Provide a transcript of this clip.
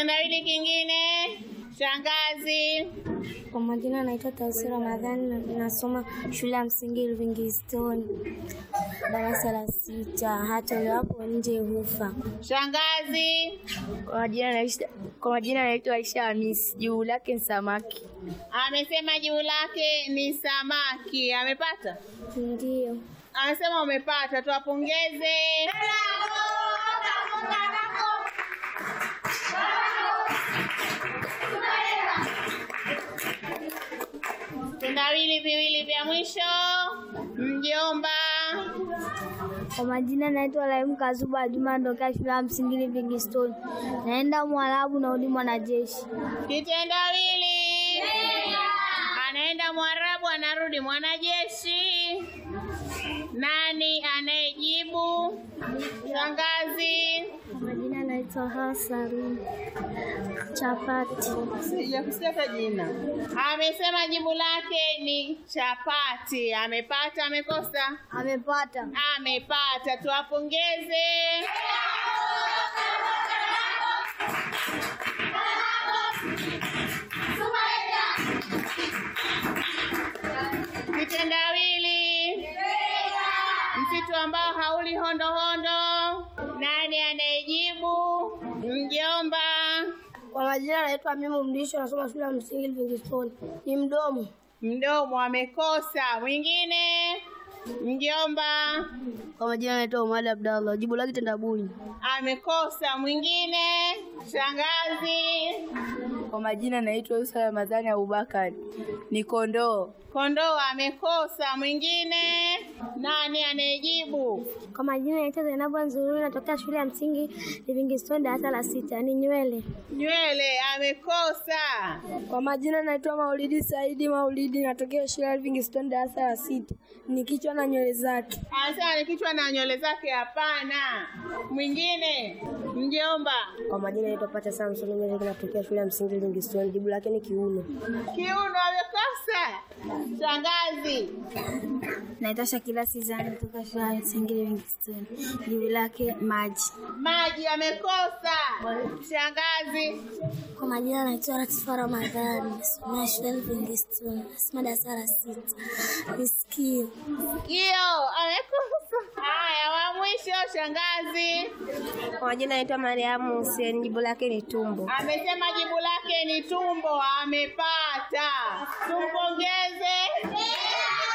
Kitendawili kingine. Shangazi. Kwa majina naitwa Tausi Ramadhani, na- nasoma shule ya msingi Livingstone, darasa la sita. Hatolewapo nje hufa. Shangazi. Kwa majina naitwa kwa majina naitwa Aisha Hamisi, juu lake ni samaki. Amesema jibu lake ni samaki. Amepata? Ndio. Amesema umepata, tuwapongeze. Vitendawili viwili vya mwisho. Mjomba. Kwa majina naitwa Raimu Kazuba Juma, ndokea shule ya msingi Livingstone. Naenda Mwarabu na udi mwanajeshi. Kitendawili. Anaenda Mwarabu, anarudi mwanajeshi. Nani anayejibu? Shangazi. Kwa majina naitwa Hasan Chapati. Sijakusikia hata jina. Amesema jibu lake ni chapati. Amepata, amekosa? Amepata. Amepata, tuwapongeze. Kitendawili. Msitu ambao hauli hondo hondo. Nani anayejibu? Mjomba. Kwa majina naitwa Mimu Mlisho, nasoma shule ya msingi Livingstone. Ni mdomo. Mdomo amekosa. Mwingine? Mjomba. Kwa majina naitwa Umali Abdallah, jibu lake tendabuni. Amekosa. Mwingine? Shangazi. Kwa majina naitwa Yusa Ramadhani Abubakari, ni kondoo. Kondoo amekosa. Mwingine? Nani anayejibu? Kwa majina naitwa Zainabu Nzururi, natokea shule ya msingi Livingstone, darasa la sita. Ni nywele. Nywele amekosa. Kwa majina naitwa Maulidi Saidi Maulidi, natokea shule ya Livingstone, darasa la sita. Ni kichwa na nywele zake. Anasema ni kichwa na nywele zake. Hapana. Mwingine? Mjomba. Kwa majina naitwa Pacha Samson Mezeki, natokea shule ya msingi Livingstone, jibu lake ni kiuno. Kiuno amekosa. Shangazi. Naitwa Shakila Sizani, kutoka shule ya msingi Livingstone, jibu lake maji. Maji amekosa. Shangazi. Kwa majina naitwa Latifa Ramadhani, nasomea shule ya Livingstone, nasoma darasa la sita. Ni sikio. Sikio amekosa. Haya, wa mwisho shangazi. Kwa majina naitwa Mariamu Hussein, jibu lake ni tumbo. Amesema jibu lake ni tumbo. Amepata. Tumpongeze.